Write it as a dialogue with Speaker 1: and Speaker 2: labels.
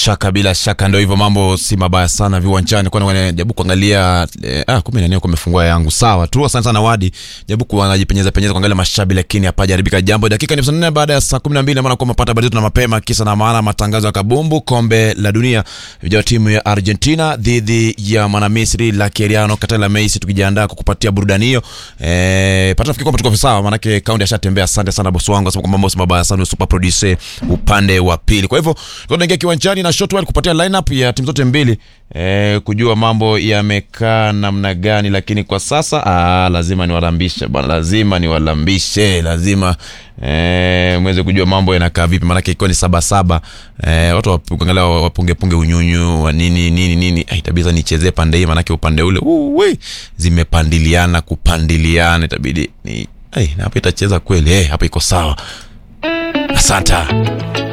Speaker 1: shaka bila shaka ndio hivyo mambo si mabaya sana viwanjani kwani jaribu kuangalia eh, ah kumbe nani kumefungua yangu sawa tu asante sana wadi jaribu kuanajipenyeza penyeza kuangalia mashabi lakini hapajaribika jambo dakika ni 54 baada ya saa 12 maana kwa mapata habari zetu na mapema kisa na maana matangazo ya kabumbu kombe la dunia vijana timu ya Argentina dhidi ya mwana Misri la Keriano Katala Messi tukijiandaa kukupatia burudani hiyo eh pata fikiri kwamba tuko sawa maana yake kaundi ashatembea asante sana bosi wangu asema kwamba mambo si mabaya sana super producer upande wa pili kwa hivyo tunaingia kiwanjani na shotwell kupatia lineup ya timu zote mbili eh, kujua mambo yamekaa namna gani lakini kwa sasa aa, lazima niwalambishe bwana lazima niwalambishe lazima eh, mweze kujua mambo yanakaa vipi maanake ikiwa ni sabasaba eh, watu angalia wapungepunge unyunyu wa nini nini nini eh, itabidi nichezee pande hii maanake upande ule uwe zimepandiliana kupandiliana itabidi ni eh, hapa itacheza kweli eh, hapa iko sawa asanta